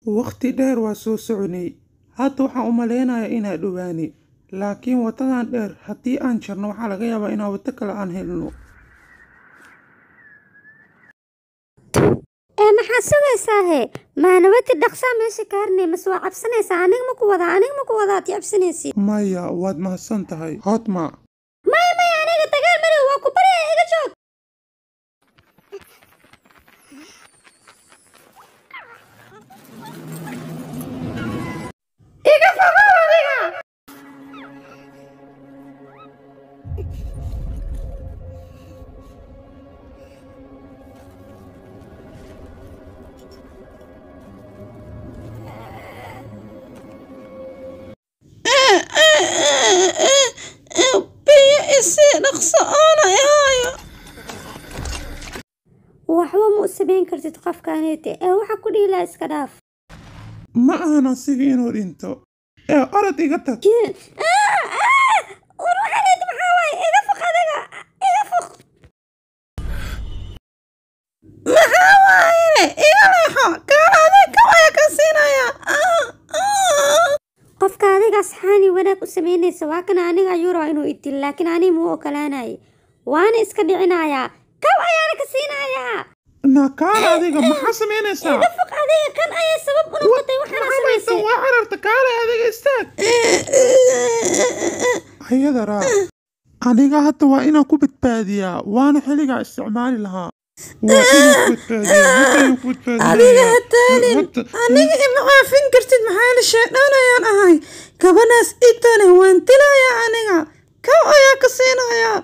Waqti dheer waa soo soconay. Hadda waxaan u maleynayaa inaan dhowaanay. Laakiin wadadan dheer haddii aan jarno waxaa laga yaabaa inaan wado kale aan helno. ee maxaa sugaysaa he maanawati dhaqsaa meesha kaarnay mase waa cabsanaysaa aniga ma ku wadaa aniga ma ku wadaa ad cabsanaysid Maya, waad mahadsan tahay. Hotma, maya maya aniga dagaal madow waa ku barya iga joog iga fogow adiga biyo isii dhaqso oona ihaayo waxba ma u samayn kartid qofkaanete ee waxa ku dhihi lahaa iska dhaaf ma ahan asiga inuu dhinto. Ee orod iga tag. war waxaanete maxaa waaye iga foq adiga iga foq maxaa waaye iga leexo gaal adeeg kawaya ka siinaya qofka adiga asxaani wanaag u samaynaysa waa kana aniga ayuu rabaa inuu idil laakiin aniga muu ogolaanay waana iska dhicinayaa kaw ayaana ka siinayaa Nakaal adiga maxaa samaynaysaa? foq adiga kan ayaa sabab u noqotay waxaana Maxaa maysan samaysay waa cararta kaale adiga istaag. Ayada raac. Aniga hadda waa inaan ku badbaadiyaa. Waana xilligaa isticmaali lahaa. Waa inaan ku badbaadiyaa. Hadda ayaan ku badbaadiyaa. adiga ha taalin Hadda- aniga ima caafin kartid maxaa la sheedhaan ayaan ahay gabadhaas itane waan dilayaa aniga kaw ayaa ka siinayaa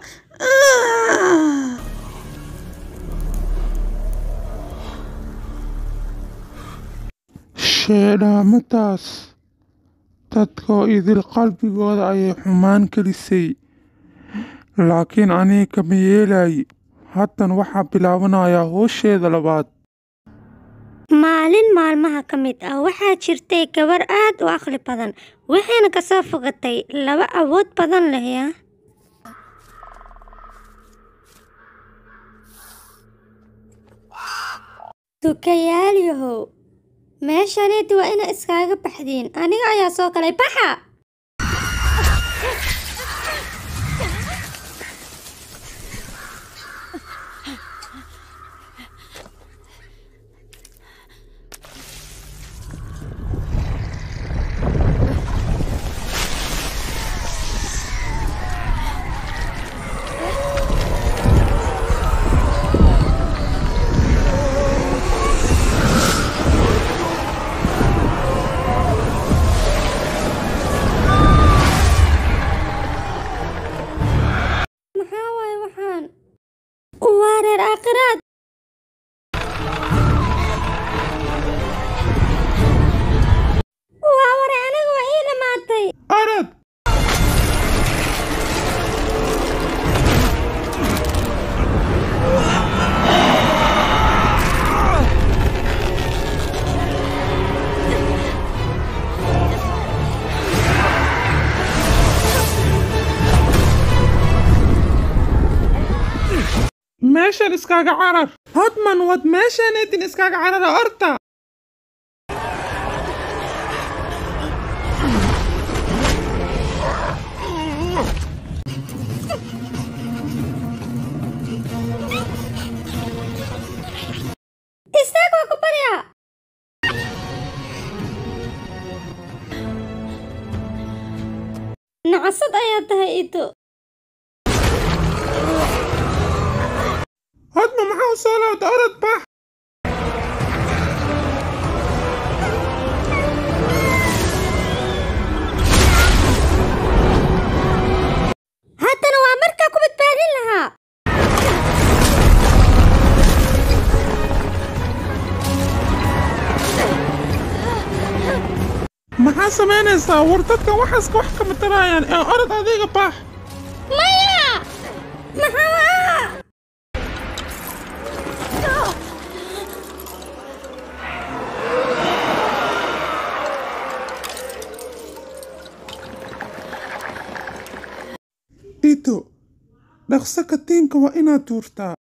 sheedhaamadaas dadkoo idil qalbigooda ayay xumaan gelisay laakiin aniga kama yeelay haddan waxaa bilaabanayaa hoosheeda labaad maalin maalmaha ka mid ah waxaa jirtay gabar aad u aqli badan waxayna kasoo fogatay laba awood badan leh ya dukayaal-yahow meeshaneeti waa ina iskaaga baxdiin aniga ayaa soo galay baxa maxaa waaye waxaan waa reer aakhiraad waa ware aniga waa ii dhamaatay arad meeshan iskaaga carar hodman wad meeshaneetin iskaaga carara orta istaag waa ku barya nacasad ayaa tahay ito hodman maxaa u soo laabta orod bax haddana waa markaa ku badbaadin lahaa maxaa samaynaysaa war dadkan waxaaska wax kama tarayaan ee orod adiga bax maya maxaa ito dhaqso katiinka waa inaad tuurtaa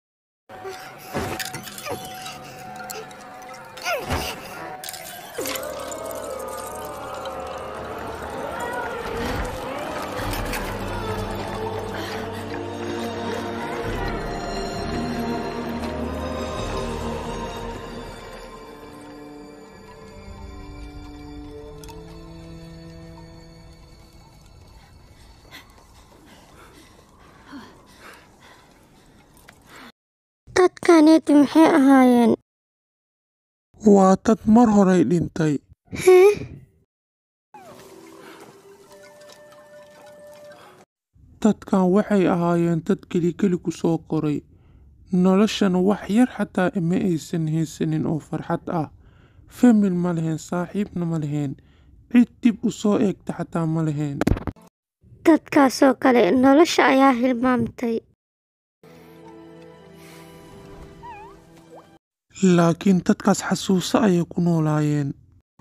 dadkaneeti maxay ahaayeen waa dad mar horay dhintay hee dadkan waxay ahaayeen dad kelikeli ku soo koray noloshana wax yar xataa ma aysan haysanin oo farxad ah famil ma leheen saaxiibna ma leheen cid dib u soo eegta xataa ma leheen dadkaasoo kale nolosha ayaa hilmaamtay laakiin dadkaas xasuuso ayay ku noolaayeen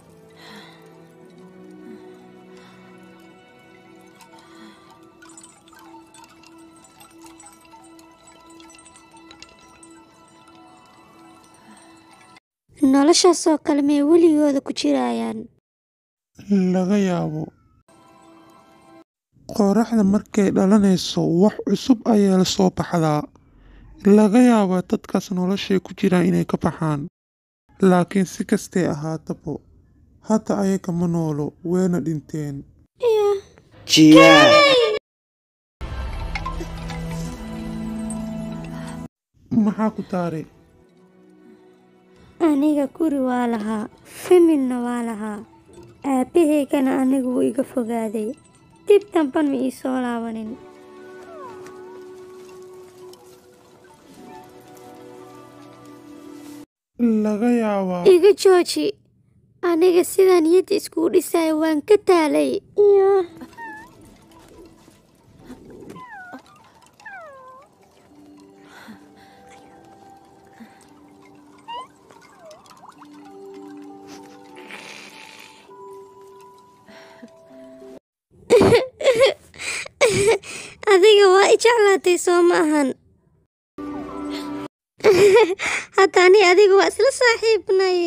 noloshaasoo kale may weligooda ku jirayaan laga yaabo qoraxda markay dhalanayso wax cusub ayaa la soo baxdaa laga yaabaa dadkaas noloshay ku jiraan inay ka baxaan laakiin si kastay ahaatabo hadda ayaga ma noolo wayna dhinteen Jiyaa. maxaa ku daaray aniga guri waa lahaa familna waa lahaa aabbahaygana anigu wuu iga fogaaday dib damban ma ii soo laabanin laga yaabaa iga jooji aniga sidaan niyadda iskugu dhisaya waan ka taalay iyo adiga waa i jeclaatay soo ma ahan hadda ani adiga waa isla saaxiibnay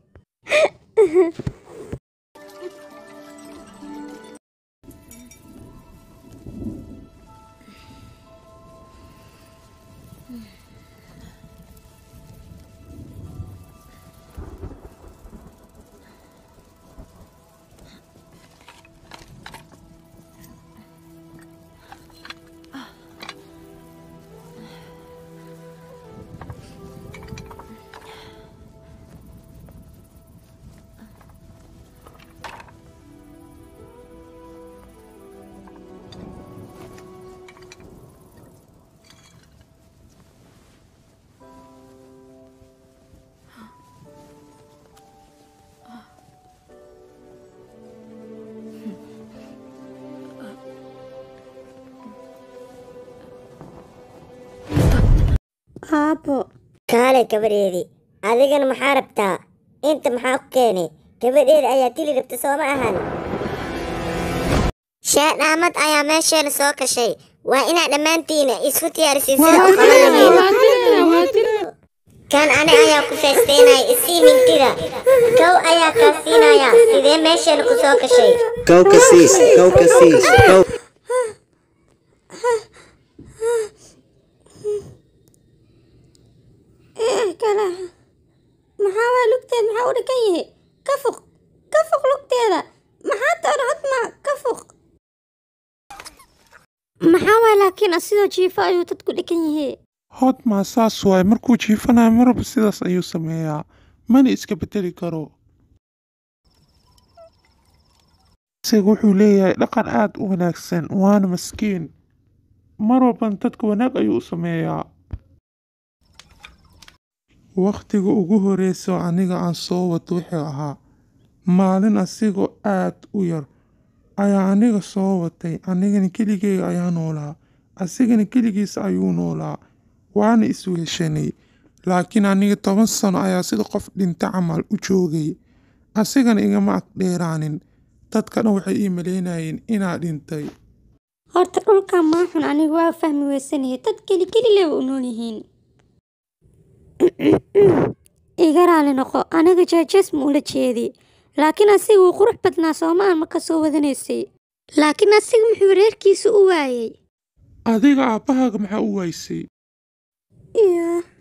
aabbo kaale gabadheedii adigana maxaa rabtaa inta maxaa ku keenay gabadheeda ayaa dili rabta soo ma ahan shaadhaamad ayaa meesheena soo gashay waa inaad dhammaantiina isku diyaarisiin sida u qaban lahayd kan ani ayaa ku feesteynaya isii hindida kow ayaa kaa siinaya sidee meesheena ku soo gashay Go ka siis. Go ka siis. Go. kala maxaa waa lugteed maxaa u dhakan yahay ka fuq ka fuq lugteeda maxaa toona hodma ka fuq maxaa waa laakiin asidoo jiifo ayuu dadku dhakan yahay hodmaa saas waay markuu jiifanayo marba sidaas ayuu sameeyaa mana iska bedeli karo isaga wuxuu leeyahay dhaqan aad u wanaagsan waana maskiin mar walban dadka wanaag ayuu u sameeyaa wakhtiga ugu horeyso aniga aan soo wato wuxuu ahaa maalin asigoo aad u yar ayaa aniga soo watay anigana keligeyga ayaa noolaa asigana keligiisa ayuu noolaa waana isweheshanay laakiin aniga toban sano ayaa sida qof dhinta camal u joogay asigana igama ag dheeraanin dadka dhan waxay ii malaynayeen inaa dhintay horta dhulkan maa xun anigu waa fahmi weysanaya dad keli keli leba u nool yihiin iga raali noqo aniga jeejees ma ula jeedi laakiin asiga wuu qurux badnaa soomaan ma ka soo wadanaysay laakiin asiga muxuu reerkiisa u waayay adiga aabbahaaga maxaa u waysay iyo